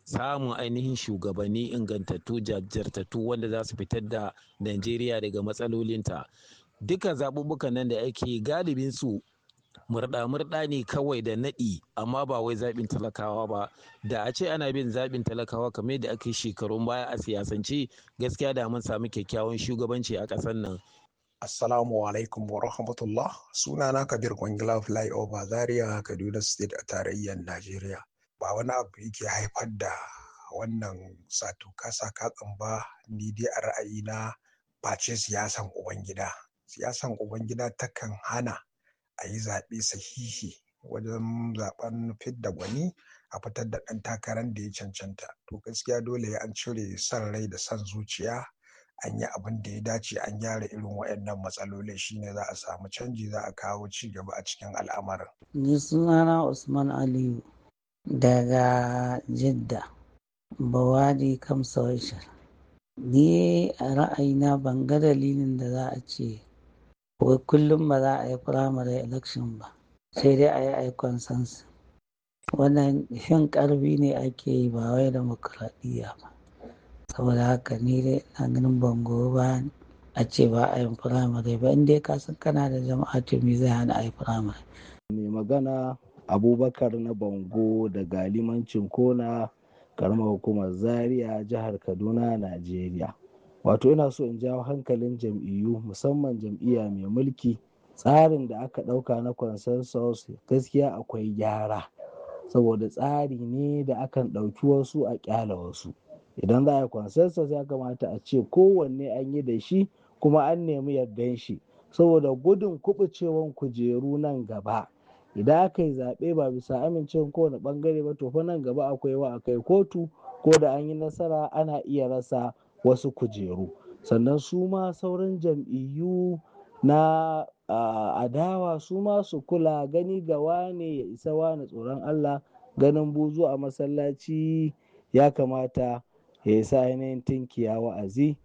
samun ainihin shugabanni ingantattu jajirtattu wanda za su fitar da najeriya daga matsalolinta duka zaɓuɓɓukan nan da ake galibin su murɗa-murɗa ne kawai da naɗi amma ba wai zaɓin talakawa ba da a ce ana bin zaɓin talakawa kamar yadda aka yi shekarun baya a siyasance gaskiya da mun samu kyakkyawan shugabanci a ƙasar nan Assalamu alaikum wa rahmatullah sunana Kabir Kwangila Flyover Zaria Kaduna State a tarayyar Najeriya ba wani abu yake haifar da wannan sato kasa katsan ba ni dai a ra'ayina face siyasan ubangida siyasan ubangida takan hana a yi zaɓe sahihi wajen zaɓen fidda gwani a fitar da ɗan takarar da ya cancanta to gaskiya dole an cire son rai da son zuciya an yi abin da ya dace an gyara irin waɗannan matsalolin shine za a samu canji za a kawo ci gaba a cikin al'amarin. ni sunana usman aliyu daga jidda bawadi kamsawashar ni a ra'ayina ban ga dalilin da za a ce wai kullum ba za a yi primary election ba sai dai a yi aikon sansu wannan fin karfi ne ake yi ba wai demokradiyya ba saboda haka ni dai na ganin bango ba a ce ba a yin firamare ba inda ka san kana da jama'a to me zai hana a yi firamare. mai magana abubakar na bango da galimancin kona karamar hukumar zaria jihar kaduna najeriya wato ina so in jawo hankalin jam'iyyu musamman jam'iyya mai mulki tsarin da aka ɗauka na consensus gaskiya akwai gyara saboda tsari ne da akan ɗauki wasu a ƙyala wasu idan za a yi consensus ya kamata a ce kowanne an yi da shi kuma an nemi yardan shi saboda gudun kubucewan kujeru nan gaba idan aka yi zaɓe ba bisa amincewa kowane ɓangare ba to fa nan gaba akwai wa akai kotu ko da an yi nasara ana iya rasa wasu kujeru sannan su ma sauran jam'iyyu na adawa su ma su kula gani ga wane ya isa wane tsoron allah ganin buzu a masallaci ya kamata ya isa ainihin tinkiya wa'azi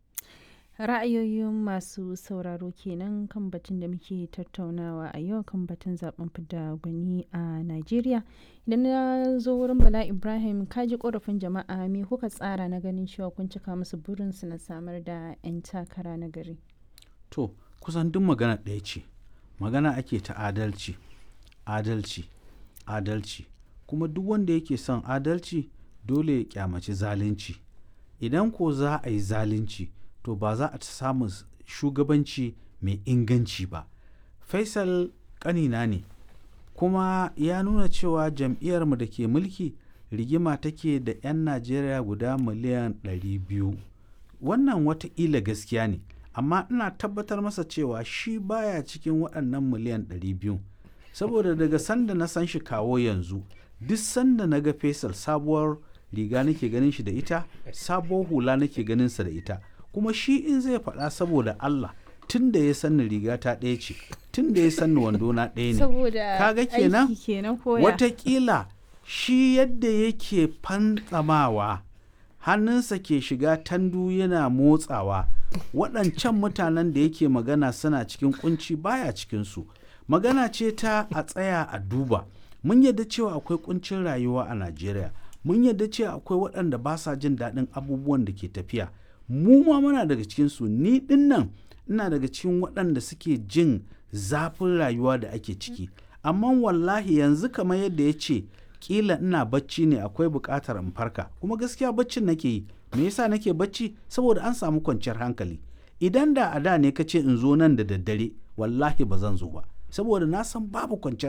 ra'ayoyin masu sauraro kenan kan batun da muke tattaunawa a yau kan batun zaben fidda gwani a najeriya idan na zo wurin bala ibrahim kaji korafin jama'a me kuka tsara na ganin cewa kun cika musu burinsu na samar da 'yan takara na gari to kusan duk magana ɗaya ce magana ake ta adalci adalci adalci kuma duk wanda yake son adalci dole ya kyamaci zalunci idan ko za a yi zalunci to ba za a samu shugabanci mai inganci ba faisal kanina ne kuma ya nuna cewa jam'iyyarmu da ke mulki rigima take da 'yan najeriya guda miliyan 200 wannan wataƙila gaskiya ne amma ina tabbatar masa cewa shi baya cikin waɗannan miliyan 200 saboda daga sanda na san shi kawo yanzu duk sanda na ga faisal sabuwar riga nake ganin shi da ita sabuwar hula nake ganin sa da ita kuma shi in zai faɗa saboda Allah tun da ya sanni riga ta ɗaya ce tun da ya sanni wando na ɗaya ne saboda kaga kenan aiki kenan koya watakila shi yadda yake fantsamawa hannunsa ke shiga tandu yana motsawa waɗancan mutanen da yake magana suna cikin kunci baya cikinsu magana ce ta a tsaya a duba mun yadda cewa akwai kuncin rayuwa a najeriya mun yadda cewa akwai waɗanda ba sa jin daɗin abubuwan da ke tafiya mu ma muna daga cikinsu ni ɗin nan ina daga cikin waɗanda suke jin zafin rayuwa da ake ciki amma wallahi yanzu kamar yadda ya ce kila ina bacci ne akwai buƙatar in farka kuma gaskiya baccin nake yi me yasa nake bacci saboda an samu kwanciyar hankali idan da a da ne ka ce in zo nan da daddare wallahi ba zan zo ba saboda na san babu kwanciyar